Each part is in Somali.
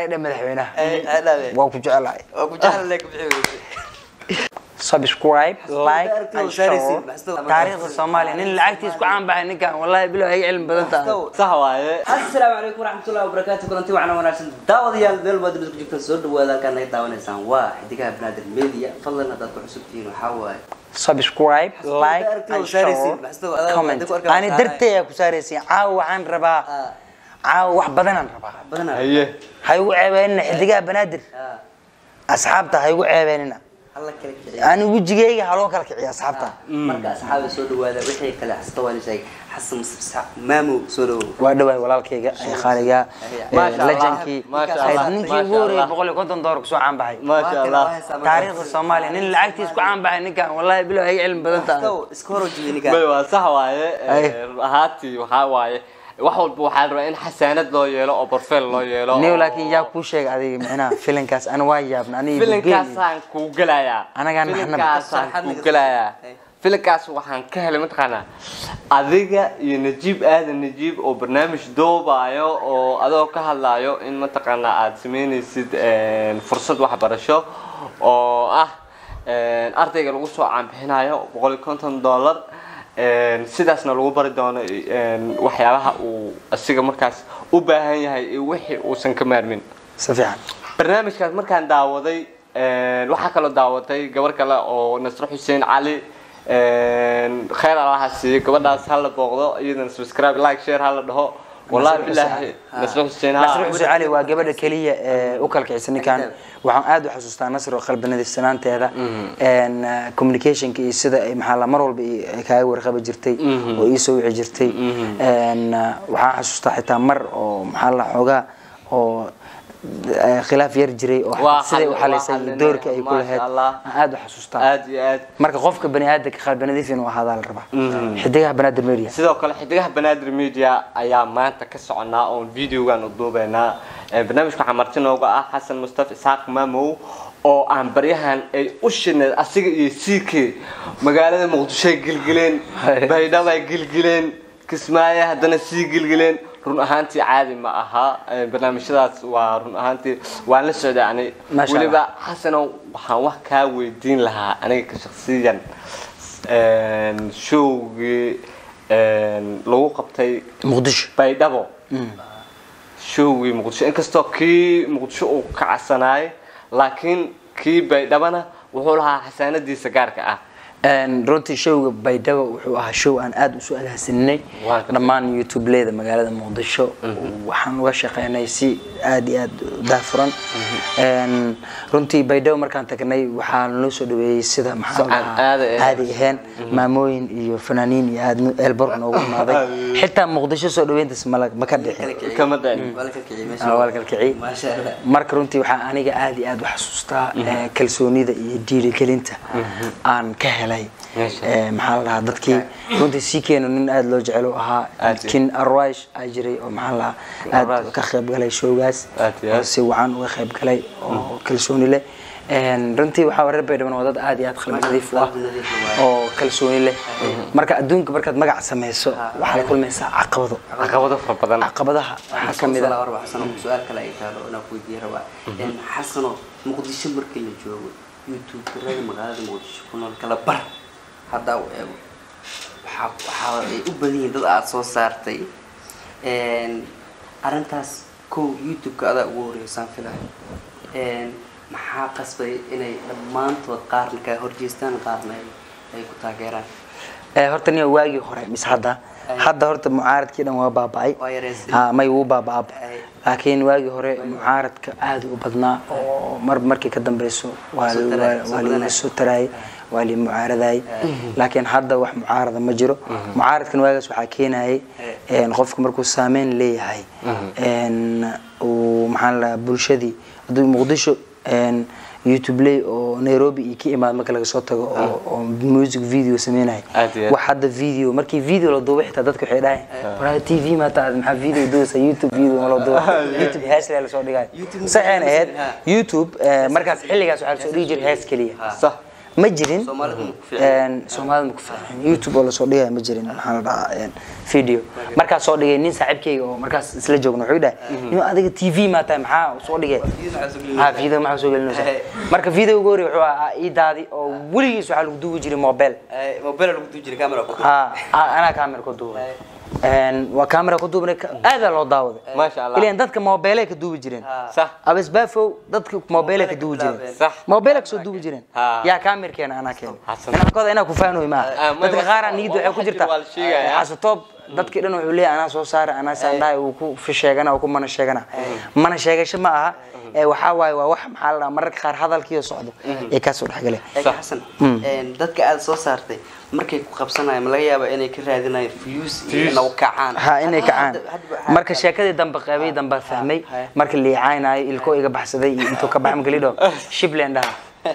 dha madaxweynaha Ay, ay, dhabe. waa ku jecelahay waa ku jecel ku bixi subscribe like aragtida and wasaaraysiin, share maxsada- taariikhda soomaaliya nin lacagtiis ku caan baxay ninkan wallahi bilow ay cilmi badan tahay sax waaye asalaamu calaykum waraxmatullahi wabarakaatu kulanti waxaana wanaagsan daawadayaal meel baad ku jirtaan soo dhawaada halkaan naga daawanaysaan waa xidigaha banaadir media fadlan haddaad ku cusub tihiin waxaa waaye subscribe like aragtida and wasaaraysiin, share maxsada- adaa- comment adaa ku arkaa ani wasaaraya. dartay ku saaraysiin caawa waxaan rabaa Ah. caawa wax badanaan rabaa badanaa haye ha igu ceebeenina xidigaha banaadir Ah, asxaabta ha igu ceebeenina alla kala kiciya ani wejigeyga ha loo kala kiciya asxaabta marka asxaabi soo dhawaada wixii kale xasta waa sheegay xasan musafsax maamow soo dhawow waa dhawaay walaalkayga ee qaaliga Maasha Allah, lejankii maasha Allah, ninkii maasha ugu horreeyay Allah. boqol iyo konton doolar kusoo caan baxay maasha allah taariikhda soomaaliya nin lacagtiis ku caan baxay ninkan wallahi bilow ay cilmi badan tahay iska hor jibi ninka bay waa sax waaye Ay. run ahaantii waxaa waaye wax walba waxaa la rabaa in xasaanad loo yeelo oo barfeel loo yeelo niw oo- laakiin yaa kuu sheegay adiga micnaha filinkaas ana waa yaabna aniga filinkaasaan kuu gelayaa Anagaan naxnaba. filinkaasaan Sarxad kuu naga gelayaa soo- Ay. filinkaas waxaan ka helay mataqaanaa adiga iyo najiib aadan najiib oo barnaamij doobayo oo adoo ka hadlayo in mataqaanaa aad sameynaysid een, fursad waxbarasho oo ah een, ardayga lagu soo caanbixinayo boqol iyo konton dollar een, sidaasna lagu bari doono een, waxyaabaha uu asiga markaas u baahan yahay iyo wixii uusan ka maarmin si fiican barnaamijkaas markaan daawaday een, waxaa kaloo daawaday gabar kale oo nasro xuseen cali een, khayr allaha siiyo gabadhaas hala booqdo iyadana subscribe like share hala dhaho wallahi bilaahi nasro xuseen ha nasr xuseen cali waa gabadha keliya ee u kala kicisa ninkan waxaan aad u xasuustaa nasr oo qalbanadiisanaanteeda een communicationka iyo sida ay maxaa la mar walba i- ay kaaga warqabi jirtay oo ii soo wici jirtay een waxaan xasuustaa xitaa mar oo maxaa la xoogaa oo eh, khilaaf yar jiray oo Waa siday u xal- xalisay waa iyo xalinay, doorka ay ku maasha lahayd Allah. aan aad u xasuustaa aad iyo aad marka qofka bani aadamka qalbanadiif inuu ahaadaa la rabaa xidigaha banaadir media sidoo kale xidigaha banaadir media ayaa maanta ka soconaa oon videogan u duubeynaa Ee, barnaamijka waxaa marti nooga ah xasan mustafa isxaaq maamow oo aan baryahan ay u shineed asiga iyo ck magaalada muqdisho ay gilgileen baydhabo ay gilgileen kismaayo haddana sii gilgileen run ahaantii caadi ma aha Ee, barnaamijyadaas waa run ahaantii waan la socday ani Masha Allah. weliba xasanow waxaan wax kaa weydiin lahaa aniga ka shaksiyan een, showgii een, lagu qabtay muqdisho baydhabo showgii muqdisho inkastoo kii muqdisho uu ka casanaay laakiin kii baydhabana wuxuu lahaa xasaanadiisa gaarka ah Een, runtii showga baydhabo wuxuu ahaa show aan aad usu agaasinay Waa ka- dhammaan youtubeleyda magaalada muqdisho waxaan uga shaqeynay si aad iyo aad u daahfuran Een, runtii baydhabo markaan tagnay waxaa naloo soo dhaweeyey sida maxaa la aan dhahaa, aadi ahayn. caadi ahayn maamooyin iyo fanaaniin iyo aad eelborg noogu imaaday xitaa muqdisho soo dhaweyntaas mala- ma ka dhixin kama dhicin waa la kala kiciya Ah, meesha waa la kala kiciyey maasha allah marka runtii waxaa aniga aad iyo aad u xasuustaa eh, kalsoonida iyo dhiirigelinta aan ka helay Masha Eh, maxaa la dhahaa dadkii runtii sii keeno nin aad loo jecel u ahaa Aad iyo- kin arwaish aa jiray oo maxaa la dhahaa aad Arwaish. ka qayb galay showgaas Aad iyo oo aad. si wacan uga qayb galay oo kalsooni leh Een, runtii waxaa reer baydhabo waa dad aad iyo aad qalbi nadiif u ah qalbi nadiif u ah. oo kalsooni leh marka adduunka markaad magac sameyso waxaa la kulmaysaa caqabado caqabado fara badan caqabadaha waxaa ka mid ah warba xasano su-aal kale ay taalo inaan ku weydiiya rabaa Een, xasano muqdisho markii la joogo youtuberada magaalada muqdisho ku nool kala bar haddaa u eego waxaa waxaa ay u badan yihiin dad aad soo saartay Een, arrintaas kow youtube-ka adaa ugu horeysaan filayo Een, maxaa qasbay inay dhammaantood qaarna ka horjeestaan qaarna ay- ay ku taageeraan Eh, horta nin waagii hore mise hadda hadda horta mucaaradkii dhan waa baaba'ay Waa yareysay. ha may wuu baaba'aba Ay. laakiin waagii hore mucaaradka aad u badnaa oo mar markii ka dambeyso waa Soo taray, waa- soo waa badanaya. la soo taraayay waa la mucaaradayay laakiin hadda wax mucaarada ma jiro mucaaradkan waagaas waxaa keenayay een, qofka markuu saameyn leeyahay een, uu maxaa la dhahaa, bulshadii hadduu muqdisho een, youtube ley oo nairobi iyo ka imaad marka laga soo tago oo- oo music video sameynaya Aad iyo aad. wax hadda video markii video la duubo xitaa dadka waxay dhahayn waraa t v ma taad maxaa video duusa youtube video ma la duubo youtube hees lee lasoo dhigay YouTube saxeen ahayd ha. youtube eh, markaas xilligaas waxaa lasoo dhigi jiray hees keliya sax ma jirin Soomaalida ma ku fiicna? Een, soomaalida ma ku fiicna youtube oo lasoo dhigaya ma jirin maxaa la dhahaa een, video markaas soo dhigay nin saaxiibkayga oo markaas isla joogno wuxuu dhahay nin adiga t v maa tahay maxaa soo dhigay ha video maxaa soo gelinaysa marka video ugu horreeya wuxuu ahaa ii daadi oo weligiis waxaa lagu duubi jiray mobile mobile lagu duubi jiray camera ku ha a- anaa camera ku duubay Een, waa camera ku duubnay ka- aadaa loo daawaday Masha Allah. ileen dadka mobile ka duubi jireen sax abasbaafow dadka mobile ka duubi jireen Sax. mobile kasoo duubi jireen Ha. yaa kaamirkeena anaa keena Xasan. inaan kooda inaa ku faanoy Ah, maaha may dadka wax- qaar niyadda waxay ku wax jir jirtaa waa la sheegaya. xasatoob dadkii dhan wuxuu leeyahay anaa soo saara anaa saandhahay uu ku fi sheegana uu ku mana sheegana mana sheegasho ma aha ee waxaa waaye waa wax maxaa la dhahaa mararka qaar hadalkiiyo socdo ee kasoo dhexgale Eega xasan een, dadka aad soo saartay markay ku qabsanayaan ma laga yaabaa inay ka raadinayaan views iyo inay u kacaan ha inay kacaan Hadda- hadda waxaa- marka sheekadii dambe qeybay dambe fahmay marka liicaynaayo ilko iga baxsaday iyo intuu ka baxay marka lidho shibland dhaha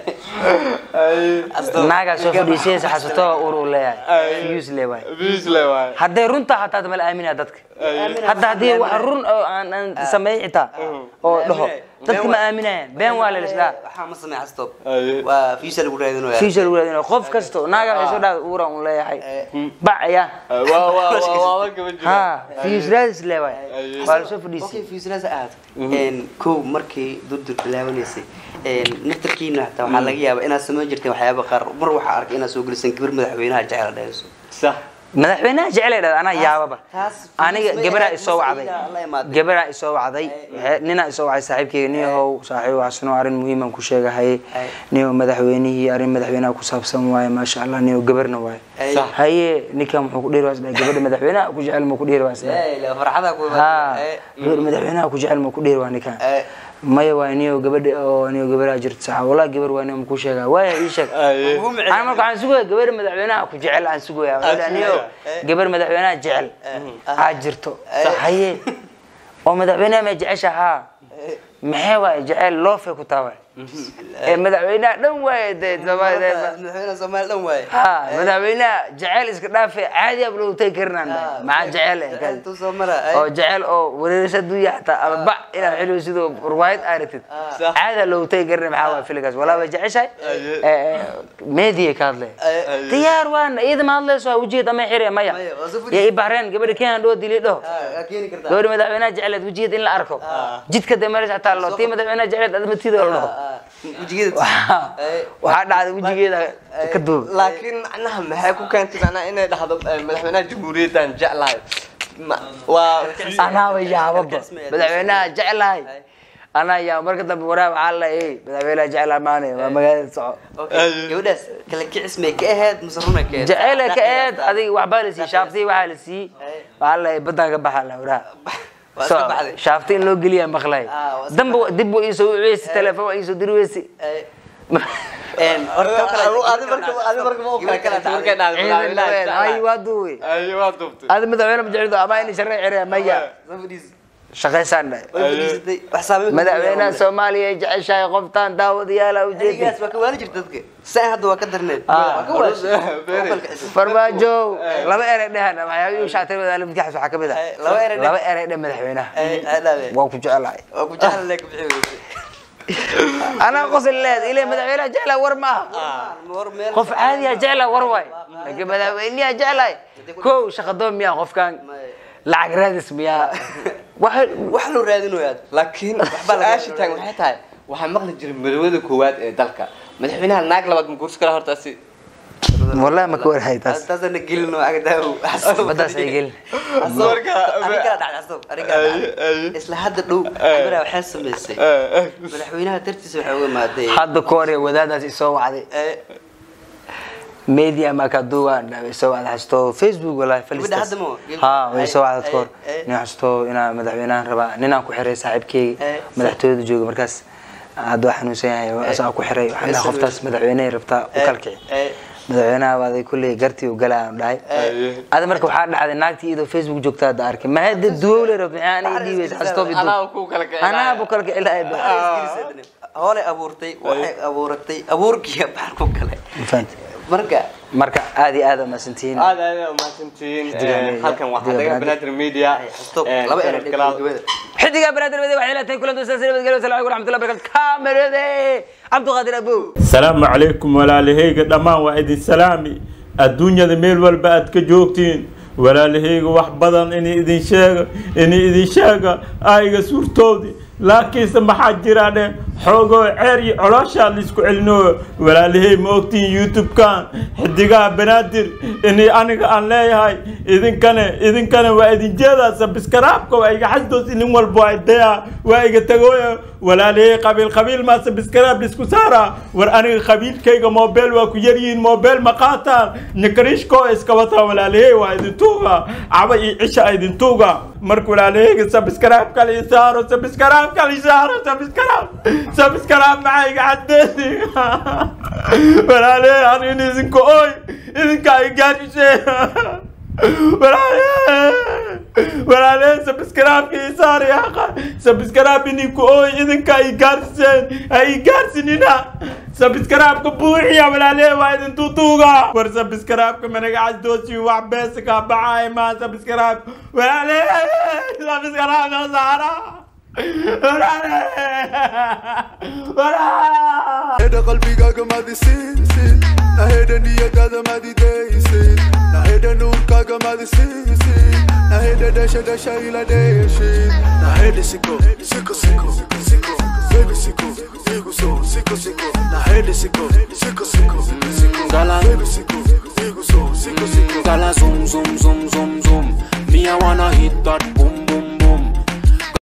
Asdoo- naagaa soo fadhiisaysa xasatoo ur uu leeyahay views le waay bisle waay hadday runtaa hataa mala aaminaya dadka hadda haddii wax run oo aan aan sameey xitaa oo dhaho dadka ma aaminayaan been waa lelisdhaa waxaa ma samey xastoob Aye. waa views lagu raadinaya fiisha lagu raadinayo qof kasto naaga waxay soo dhahda uura un leeyahay bac ayaa waa waa waa waa gaba jira ha fiis raadis le waay waa lasoo okay fadhiisay viewsraas aad een kow markii durdur bilaabanaysay een naftarkiina hataa waxaa laga yaabaa inaad samayn jirteen waxyaaba qaar mar waxaa arkay inaad soo geliseen gabar madaxweynaha jecel dhahayso sax madaxweynaha jecel ay dhahda anaa yaababa taas- aniga taas- gabaraa taas- isoo wacday taas- la imaaday. gabaraa isoo wacday Waxay- ninaa isoo wacday saaxiibkeyga niyahow saaxiib waxsano arrin muhiiman ku sheegahay Ay. niyo madaxweynihii arrin madaxweynaha ku saabsan waaye maasha allah niyo gabarna waaye Ay. Sax. haye ninkan muxuu ku dhiiri waasdhahay gabadha madaxweynaha ku jecel muu ku dhiiri waasdhahay Ee, la farxada ku ha gabar madaxweynaha ku jecel muu ku dhiiri waa ninkan maya waay niyo gabadha oo niyo gabaraa jirta saxa wallahi gabar waa niyo makuu sheegaa waaya ii sheeg Aye. ana marka waxaan sugaya gabar madaxweynaha ku jecel aan sugaya Waxaan dhahay, niyo gabar madaxweynaha jecel aad jirto haye oo madaxweynaha ma jecesha haa maxay waay jecel loofe ku taa waay ee madaxweynaha dhan waaye dee daba- dee- madaxweynaha soomaali dhan waaye ha madaxweynaha jecel iska dhaafe caadi ab loogu tagi karinaan maxaa jecel eh, kaas. intuu soo mara oo jecel oo wareerisa dunya xataa ama bac inaad xiliyo sidoo ruwaayad aaratid caada loogu tagi karin maxaa waay filigaas walaa way jeceshahay meediya ka hadlay diyaar waan iyada ma hadlayso waa wejigeed ama xire maya Maya, waa soo fadhiis- ya ibahreen gabadha kenya dhoo dili dhaho keeni kartaa gabadha madaxweynaha jeceleed wejigeed in la arko jidka dee meesha xataa loo tii madaxweynaha jeceleed admatiida la dhaho wejigeeda waxaa dhacday wejigeeda ka duub laakiin macnaha maxay ku keentay macnaha inay dhahdo eh, madaxweynaha jamhuuriyaddan jeclahay Ma- waa anaa yaababa madaxweynaha jeclahay anaa yaa marka dambe waraa waxaa la ey madaxweynaha jeclaa maane waa magaalada soco Okay, gabadhaas kala kicis may ka ahayd mise runay ka ahayd jecele ka eed adiga waxbaa la siiyey shaaftii waxaa la siiyey waxaa la baddaan ka baxa la waraa waa iska baxday shaafti in loo geliyaa maqlay Ah, waa iska damba dib buu iisoo weysi telefoon waa iisoo diri weysi Een, horta kale- adi marka adi marka ma Gabar kale ogtahay markay dhahdo ciidan madaxweynaha ay jeclahay waa duuwe aye waa duubtay adi madaxweyne ma jeclido ama in sharci xiraya maya Soo fadhiis- shaqaysaan dhahay way fadhiisatay, wax saameyn kuma madaxweynaha yeelan. soomaaliya ay jeceshahay qoftaan daawadayaala ujeedi Adigaas waa ka waali jirta dadka saa hadda waa ka darneed Ah. waa ka waashay Very. Qofka kale- farmaajo laba erey dhehan waxyaabihii shaatay wadaala midkaxas waxaa ka mid ah Eh, laba erey dheh. laba erey dheh madaxweynaha Ay, ay, dhaabe. waa ku jecelahay waa ku jecel le ka bixi weyse anaa qosol leed ile madaxweynaha jeclaa war maaha war meel qof caadiya jeclaa war waay laakiin madaxweynaha jeclahay kow shaqadoon miyaa qofkan lacag raadis miyaa waxa wax loo raadinayaa laakiin Waxba laga- su-aasha taagan waxay tahay waxaa maqli jiray madawada koowaad ee dalka madaxweynaha naag labaad ma guursi kara hortaasi wallahi ma ka warhay taas taasana gelin oo agdaaw baddaas ay gelin isla hadda dhow gabadha waxay samaysay madaxweynaha dartiisa waxay uga imaaday hadda koore wadaadaas isoo wacday Eh, media makaduwa soo wacday hasto facebook wallahi Gabadha hadda ma- ha way soo wacday koor Eh, eh. nin hasto inaa madaxweynahan rabaa ninaan ku xiray saaxiibkeyga Eh, madaxtooyada jooga markaas hadda waa xanuunsan yahay asaa ku xiray waxaan dhahay qoftaas madaxweynehay rabtaa u kalkici eh, madaxweynaha baaday kulley gartii u galaa aan dhahay ada marka waxaa dhacday naagtii iyadoo facebook joogta hadda arkay ma hadda duwowle rabta maxaa aniga dhiibaysa hastoo bidu anaa ku kala kicin anaa bu kala kici lahayd hoolay abuurtay waxay abuuratay abuurkiiya baxar ku kale fahanta marka marka aad iyo aad aa mahadsantihiin aad aad aad umahadsantihiin Xidiga Een, media. halkan waa Xidiga xadaga Banaadir. banaadir media stop Een, laba channel eray kalaad. gabada xidiga banaadir made waxay leetahay kulantu saasi nabadgelyo wasalaamu calaykum waraxmatullahi wabarakatu kaamirade cabdiqaadir abow asalaamu calaykum walaalahayga dhammaan waa idin salaami adduunyada meel walba aad ka joogtiin walaalahayga wax badan inay idin sheega inay idin sheega ayga suurtoodi laakiinse maxaa jira dhe xoogoo ceer iyo colooshaa laisku celinayo walaalahay ma ogtiin youtube-kan xidigaha banaadir inay aniga aan leeyahay idinkane idinkane waa idin jeedaa sabiskaraabka waa iga xasdoos inin walba waa idaya waa iga tagooya walaalahay qabiil qabiil maa sabiskaraab laisku saaraa war aniga qabiilkayga mobel waa ku yaryihiin mobel ma qaataan nikarishkoo iska wataan walaalahay waa idin tuuga caba iyo cisha idin tuuga marka walaalahayga sabiskaraab kale i saaro sabiskaraab kale i saaro sabiskaraab sabiskaraab maxaa iga xadeesi walaalahay an in idinka oy idinka ay gaadhisee walaalahay sabiskaraabka i saari aqa sabiskaraab idinku oy idinka ay gaadhiseen ay gaadhsinina sabiskaraabka buuxiya walaalahay waa idin tuutuuga war sabiskaraabka managa casdoosi wax beesa kaa baxaay maa sabiskaraab walaalahay sabiskaraab noo saara walaalahay Naheda qalbigaaga madisiisid naheda niyadaada madidaysid naheda nuurkaaga madisiisid naheda dhasha dhasha ila dheeshid naheda siko siko siko siko baby siko igu soo siko siko naheda siko